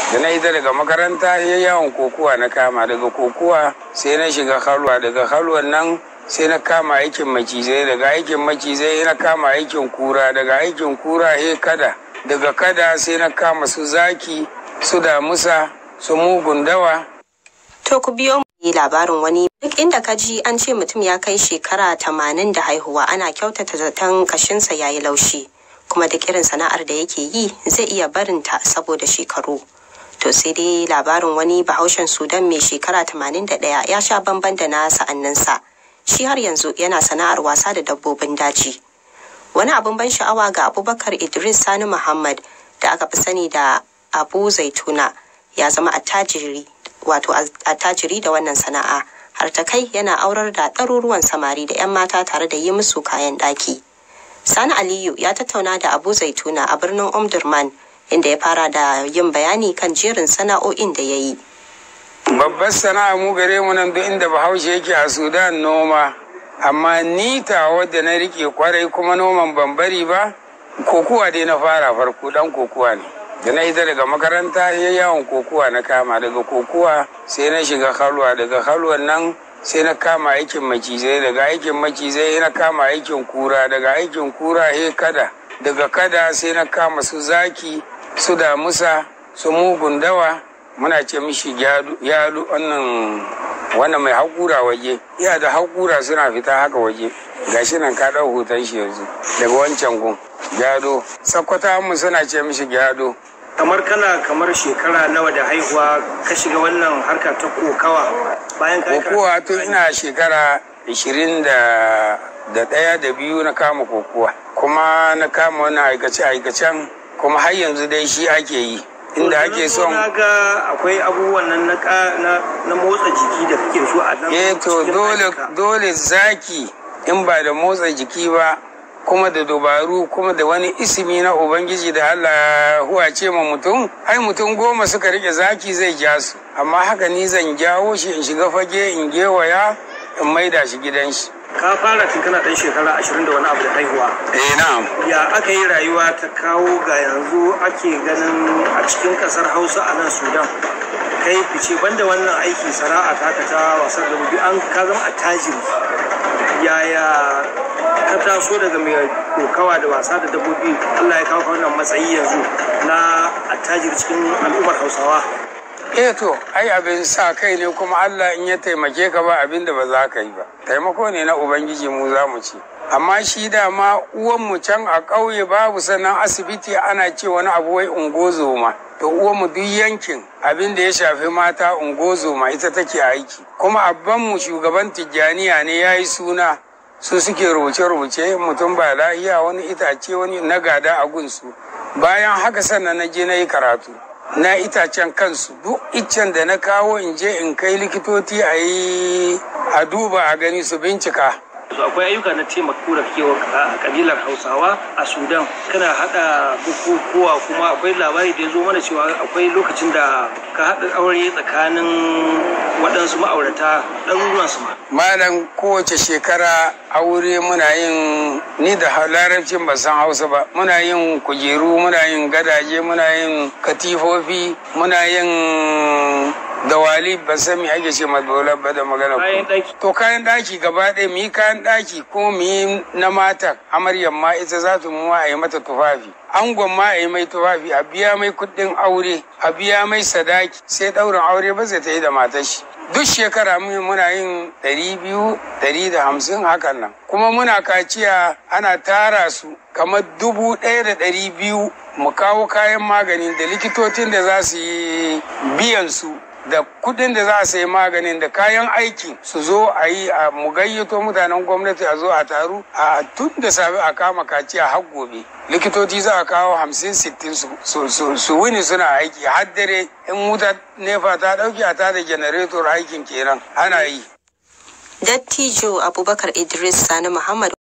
da na ita daga makaranta ya yawon kokuwa na kama daga kokuwa sai na shiga halwa daga halwan nan sai na kama aikin macizai daga aikin macizai na kama aikin kura daga aikin kura he kada daga kada sai na kama su zaki su damusa su mugun dawa To ku biyo mu labarin wani duk inda ka ji an ce mutum ya kai shekara tamanin da haihuwa ana kyautata zaton kashinsa ya yi laushi kuma duk irin sana'ar da yake yi zai iya barinta saboda shekaru. To sai dai labarin wani bahaushen Sudan mai shekara tamanin da ɗaya ya sha bamban da na sa'anninsa. Shi har yanzu yana sana'ar wasa da dabbobin daji. Wani abin ban sha'awa ga Abubakar Idris Sani Muhammad da aka fi sani da Abu Zaituna ya zama attajiri wato attajiri da wannan sana'a har ta kai yana aurar da ɗaruruwan samari da 'yan mata tare da yi musu kayan ɗaki. Sani Aliyu ya tattauna da Abu Zaituna a birnin Omdurman inda ya fara da yin bayani kan jerin sana'o'in da ya yi. babbar sana'a mu gare mu nan duk inda bahaushe yake a sudan noma amma ni ta wadda na rike kwarai kuma noman ban bari ba kokuwa dai na fara farko dan kokuwa ne da na ita daga makaranta ya yawon kokuwa na kama daga kokuwa sai na shiga halwa daga halwan nan sai na kama aikin macizai daga aikin macizai na kama aikin kura daga aikin kura he kada daga kada sai na kama su zaki su damusa su mugun dawa muna ce mishi yalu wannan wannan mai haƙura waje iya da haƙura suna fita haka waje gashi nan ka ɗau hoton shi yanzu daga wancan gun gyado sakkwata mu suna ce mishi gyado kamar kana kamar shekara nawa da haihuwa ka shiga wannan harka ta kokawa bayan ka kokowa tun ina shekara 20 da da ɗaya da biyu na kama kokowa kuma na kama wani aikace-aikacen kuma har yanzu dai shi ake yi inda ake son na ga akwai abubuwan nan na na motsa jiki da kake so a nan eh to dole dole zaki in ba da motsa jiki ba kuma da dubaru kuma da wani isimi na ubangiji da Allah huwace ma mutum ai mutum goma suka rike zaki zai ja su amma haka ni zan jawo shi in shiga fage in gewaya in maida shi gidan shi ka fara tun kana dan shekara ashirin da wani abu da haihuwa eh na'am ya aka yi rayuwa ta kawo ga yanzu ake ganin a cikin kasar hausa a nan sudan kai fice banda wannan aiki sana'a ta ka ta wasan da an ka zama attajiri yaya ka taso daga mai kokawa da wasa da dabbobi Allah ya kawo ka wannan matsayi yanzu na attajir cikin al'ummar Hausawa eh to ai abin sa kai ne kuma Allah in ya taimake ka ba abin da ba za ka yi ba taimako ne na ubangiji mu za mu ci amma shi dama uwan mu can a ƙauye babu sannan asibiti ana ce wani abu wai ungozoma to uwan mu duk yankin abin da ya shafi mata ungozoma ita take aiki kuma abban mu shugaban tijjaniya ne ya yi suna su suke rubuce-rubuce mutum ba lahiya wani itace wani na gada a gunsu bayan haka sannan na je na yi karatu na itacen kansu duk iccen da na kawo in je in kai likitoci a yi a duba a gani su bincika akwai ayyuka na taimako da ke a kabilar hausawa a sudan kana hada bukukuwa kuma akwai labari da ya zo mana cewa akwai lokacin da ka haɗa aure tsakanin waɗansu ma'aurata ɗaruruwan su ma malam kowace shekara aure muna yin ni da larabcin ba san hausa ba muna yin kujeru muna yin gadaje muna yin katifofi muna yin dawali ba san me ake ce madola ba da magana to kayan daki gaba ɗaya mu yi kayan daki ko mu yi na mata amaryar ma ita za ta mu a yi mata tufafi angon ma a yi mai tufafi a biya mai kuɗin aure a biya mai sadaki sai ɗaurin aure ba zai ta yi da matar shi duk shekara muna yin ɗari biyu ɗari da hamsin hakan nan kuma muna kaciya ana tara su kamar dubu ɗaya da ɗari biyu mu kawo kayan magani da likitocin da za su yi biyan su da kudin da za a sayi maganin da kayan aiki su zo a yi a mu gayyato mutanen gwamnati a zo a taru a tun da safe a kama kaciya har gobe likitoci za a kawo hamsin sittin su wuni suna aiki har dare in wuta nefa ta dauki a tada janaretor aikin kenan ana yi Dattijo Abubakar Idris Sani Muhammad